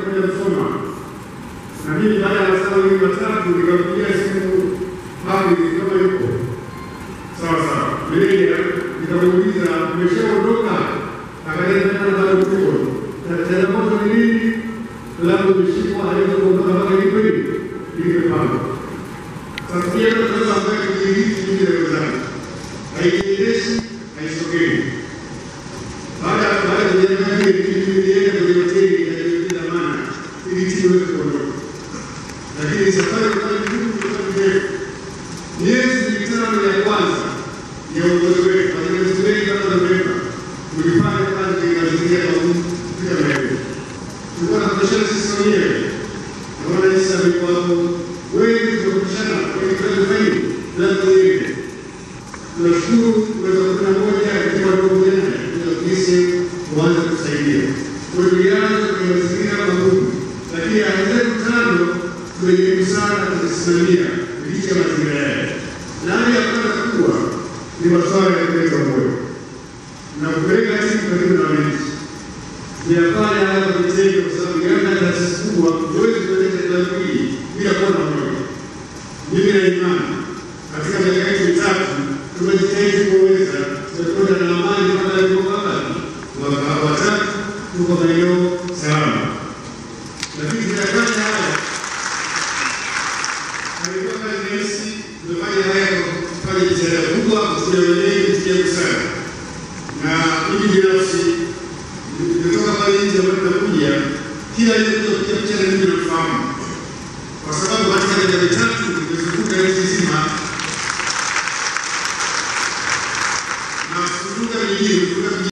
kuja kusoma, na mimi baada ya masaa mawili matatu nikampigia simu hapi kama yuko sawa sawa, meneja nikamuuliza, umeshaondoka? Akaenda tena bado tuko na changamoto ni nini? Labda umeshikwa hawezi kuondoka mpaka ni kweli ilivyopangwa. Sasa pia tunaweza ambaye kujihisi juu ya wenzangu haijiendeshi haisogei. Baada ya baada ya kujenga ile kitu nilienda kwenye hoteli inayojulikana dhamana ili timu iweze kuondoka, lakini safari kwa ngumu kwa ndefu. Miezi mitano ya kwanza ya uongozi wetu, wafanyakazi wengi kama Novemba tulifanya kazi tukiangalia kwa kufika maeneo. Tulikuwa tunapishana sisi wenyewe na wananchi wa mikoa wengi tunapishana kwenye kazi zaidi lazima iende tunashukuru mwezi wa kumi na moja katika pamoja na kisi kuanza kusaidia. Kwa hiyo tulianza kwenye mazingira magumu, lakini aya zetu tano tumejaribu sana kuzisimamia licha ya mazingira yale. Na hali ya kwanza kubwa ni masuala ya kuleta moyo na kupeleka timu karibu na wananchi. Tuyafanya haya kwa vitendo, kwa sababu yana taasisi kubwa, huwezi kuendesha jambo hili bila kuwa na moyo. Mimi na imani katika miaka yetu mitatu tumejitahidi kuweza tumekwenda na amani mpaka ilipokaba mwaka wa tatu tuko maeneo salama, lakini tunafanya haya alikuwa kazi rahisi. Tumefanya haya kwa kufanya jitihada kubwa, kufuja wenyewe, kufikia busara na mimi binafsi nimetoka pale nje ambayo nakuja kila aliyekuja kupiga picha na mimi namfahamu kwa sababu katika miaka mitatu nimezunguka nchi nzima na kuzunguka mijini